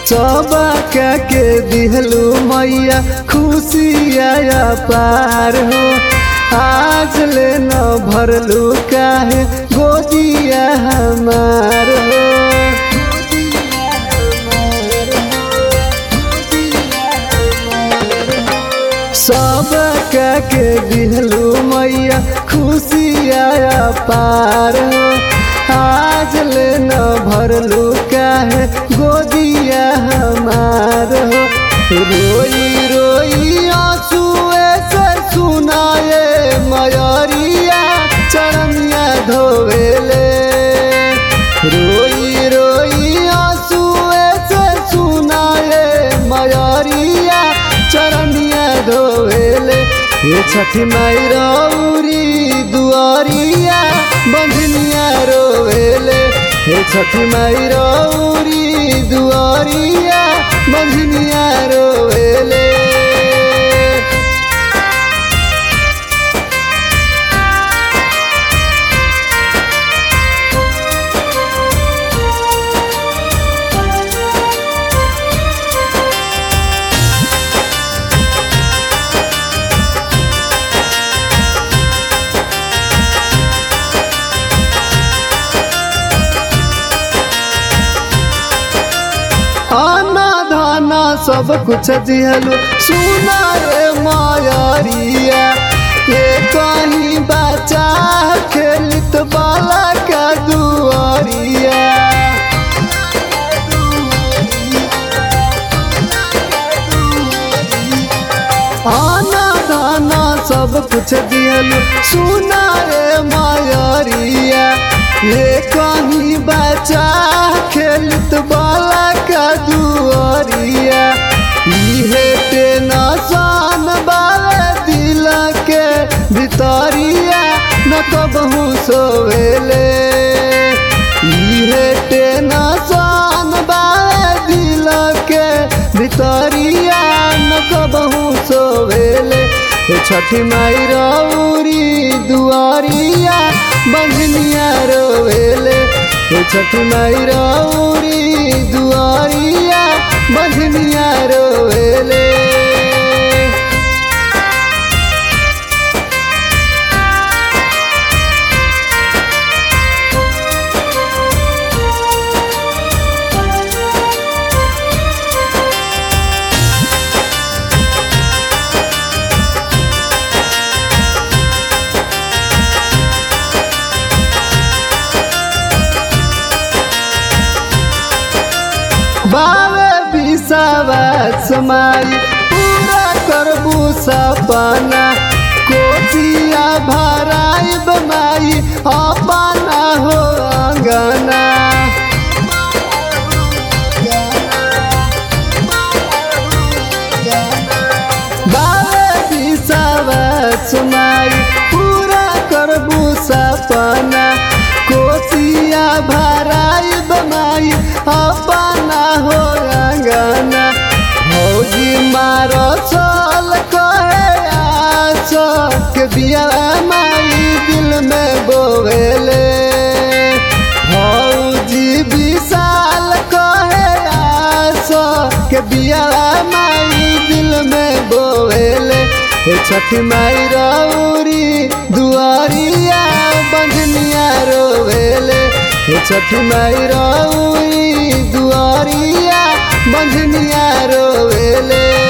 सबका के दिहलू मैया खुशिया पार हो आज ले न भरलू काहे गोदिया हमार हो सबका के दिहलू मैया खुशिया पार हो आज ले न भरलू काहे गोदिया हमार हो रोई रोई आंसुए से सुनाए मयरिया चरनिया धोवेले रोई रोई आंसुए से सुनाए मयरिया चरनिया धोवेले ये छठी माई रौरी दुआरिया बंधनिया रोवेले हे छठी माई रौरी दुआरिया बंधनिया रोवेले आना धाना सब कुछ दिहलू सुना रे मायारिया ये कहीं बचा खेलित बाला का दुआरिया आना धाना सब कुछ दिहलू सुना रे मायारिया ये कहीं बचा खेलित बाला का दुआरिया इहे टेंशन बाले दिल के भितरिया न कबहू सोवेले इहे टेंशन बाले दिल के भितरिया न कबहू सोवेले हे छठी माई रौरी दुआरिया बंधनिया रोवेले हे छठी माई रौरी दुआरिया बंधनिया रोवेले बावे विश्वास माई पूरा करबू सपना कोचिया भराइब माई अपना हो अंगना बावे विश्वास माई पूरा करबू सपना कोचिया भराइब माई अपना हो अंगना भौजी मारो चल कहे आस के बिया माई दिल में बोवेले भौजी विशाल कहे आस के बिया माई दिल में बोवेले हे छठी माई रौरी दुआरिया बंधनिया रोवेले हे छठी माई रौरी दुआरिया बंधनिया रोवेले